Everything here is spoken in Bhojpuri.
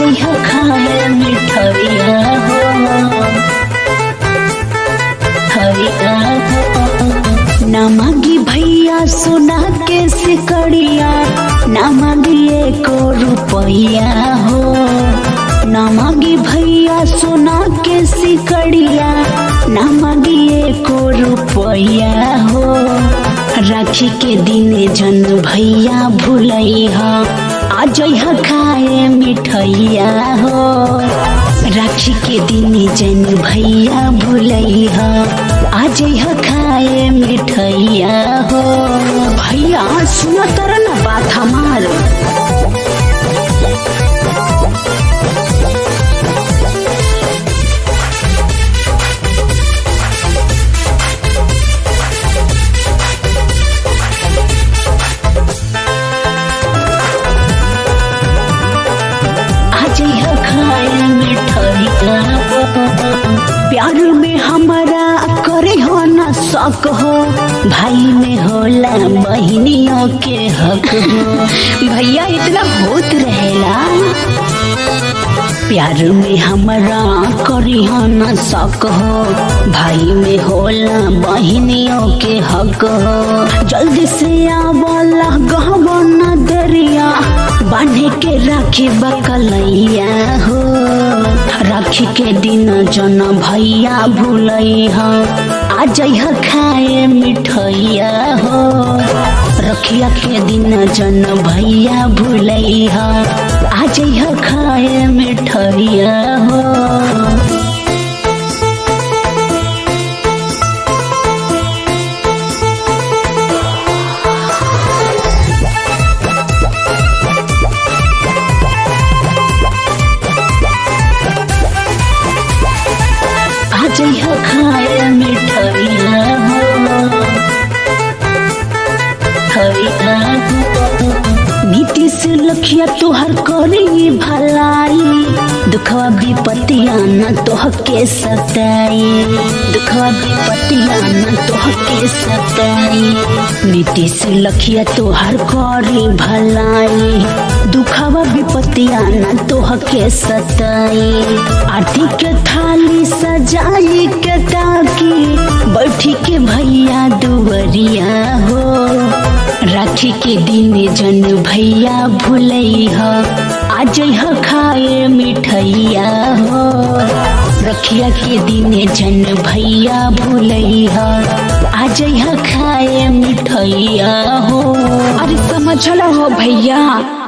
जइह खाए मिठैया हो हरिया हो ना मांगी भैया सोना के सिकड़िया ना मांगी एको रुपैया हो ना मांगी भैया सोना के सिकड़िया ना मांगी एको रुपैया हो राखी के दिन जन भैया भूलैहा आ जइह खाए मिठैया हो राखी के दिन जन भैया भूलैहा आ जइह खाए मिठैया हो भैया सुन तर न बात हमार आज यह खाए मिठाइया प्यार में हमारा करे हो न शक हो भाई में होला बहनियों के हक हो भैया इतना होत रहेला प्यार में हमारा करी हो न शक हो भाई में होला बहनियों के हक हो जल्दी से आवला गहबो न दरिया बांधे के राखी बकलैया हो राखी के दिन जन भैया भूलैहा आ जइह खाए मिठैया हो रखिया के दिन जन भैया भूलैहा आ जइह खाए मिठैया हो आज यह खाए मिठैया हो हरिया हो नीतीश लखिया तोहर करी भलाई दुखवा विपतिया न तोह के सताई दुखवा विपतिया न तोह के सताई नीतीश लखिया तोहर करी भलाई दुखवा विपतिया न तोह के सताई आरती के थाली सजाई के ताकी बैठी के भैया दुवरिया हो राखी के दिन जन भैया भूलैहा आज यह खाए मिठैया हो रखिया के दिन जन भैया भूलैहा आज यह खाए मिठैया हो अरे समझल हो भैया